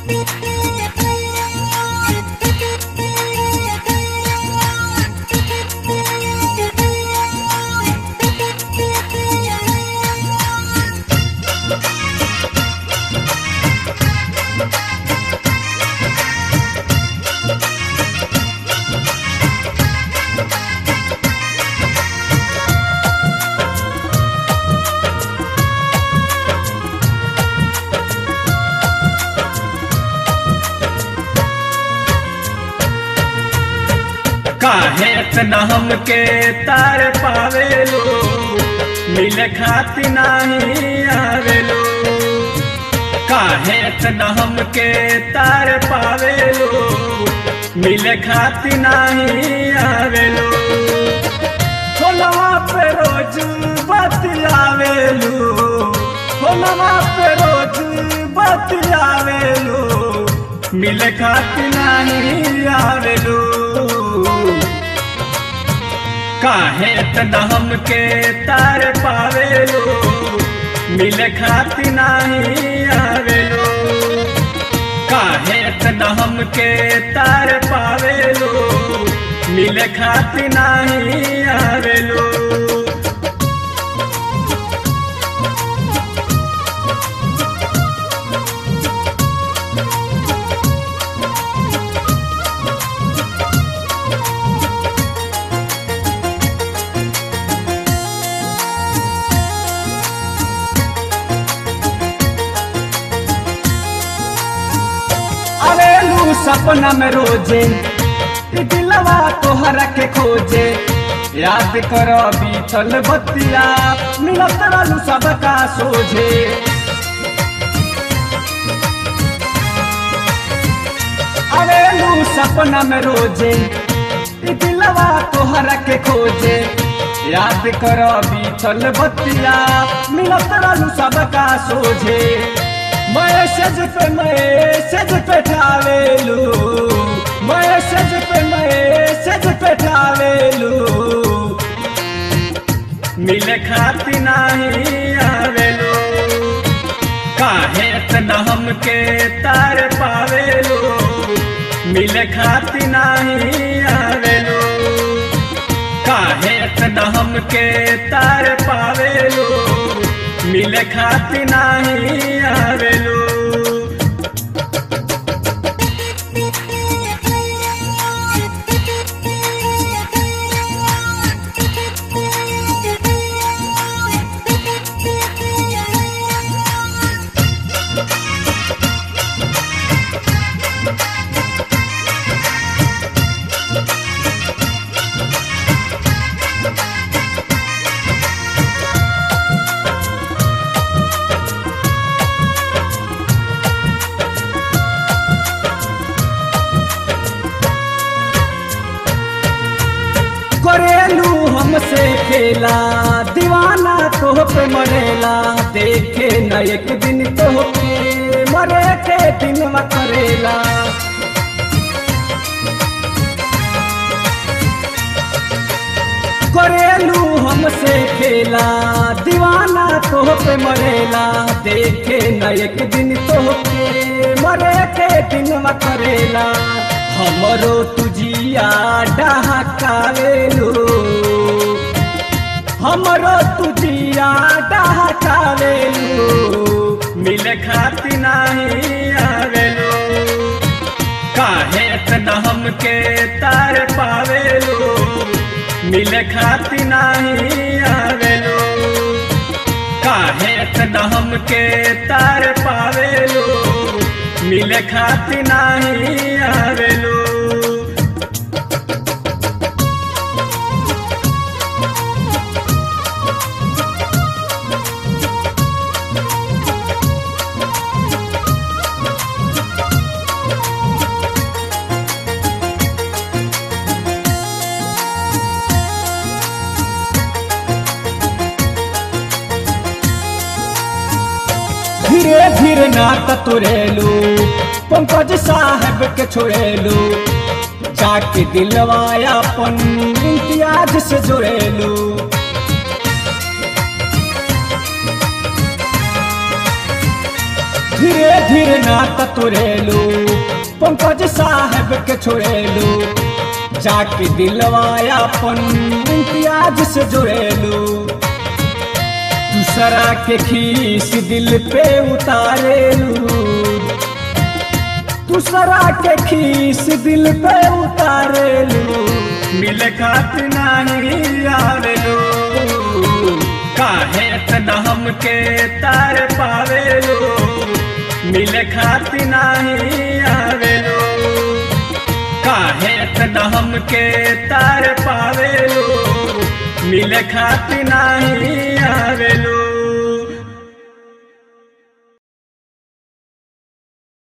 काहे इतना हमके तार पावेलो मिले खाती नहीं आवेलो काहे इतना हमके तार पावेलो मिले खाती नहीं आवेलो फोनवा पे रोज बतियावेलू फोनवा पे रोज बतियावेलू मिले खाती नहीं आवेलू काहे इतना हमके तार पावेलो मिले खाती नहीं आवेलो काहे इतना हमके तार पावेलो मिले खाती नहीं आवेलो अरे लू सपना में रोजे ई दिलवा तोहरा के खोजे याद करो बीतल बतिया मिलत रहलू सबका सोझे अरे लू सपना में रोजे ई दिलवा तोहरा के खोजे याद करो बीतल बतिया मिलत रहलू सबका सोझे मैसेज पे मैसेज पे ठावेलू मैसेज पे मैसेज पे ठावेलू मिले खाती नहीं आवेलू काहे इतना हमके तार पावेलू मिले खाती नहीं आवेलू काहे इतना हमके तार पावेलू मिले खाती नहीं आवेलू करेलू हमसे खेला दीवाना तो पे मरेला देखे न एक दिन तो के मरे के दिन करेला करेलू हमसे खेला दीवाना तो पे मरेला देखे न एक दिन तो के मरे के दिन करेला हमरो तुझिया डहकावेलू हमरो तुझिया डहकावेलू मिले खाती नहीं आवेलू काहे इतना हमके तार पावेलू मिले खाती नहीं आवेलू काहे इतना हमके तार पावेलू मिले खाती नहीं आवेलू धीरे धीरे नात तुरेलू पंकज साहब के छोड़ेलू जाके दिलवाया पन इम्तियाज से जुड़ेलू धीरे धीरे नात तोरेलू पंकज साहब के छोड़ेलू जाके दिलवाया अपन इम्तियाज से जोड़ेलू दूसरा के खीस दिल पे उतारेलू दूसरा के खीस दिल पे उतारेलू मिले खातिर नहीं आवेलू काहे तना हमके तार पावेलू मिले खातिर नहीं आवेलू काहे तना हमके तार पावेलू मिले खातिर नहीं आवेलू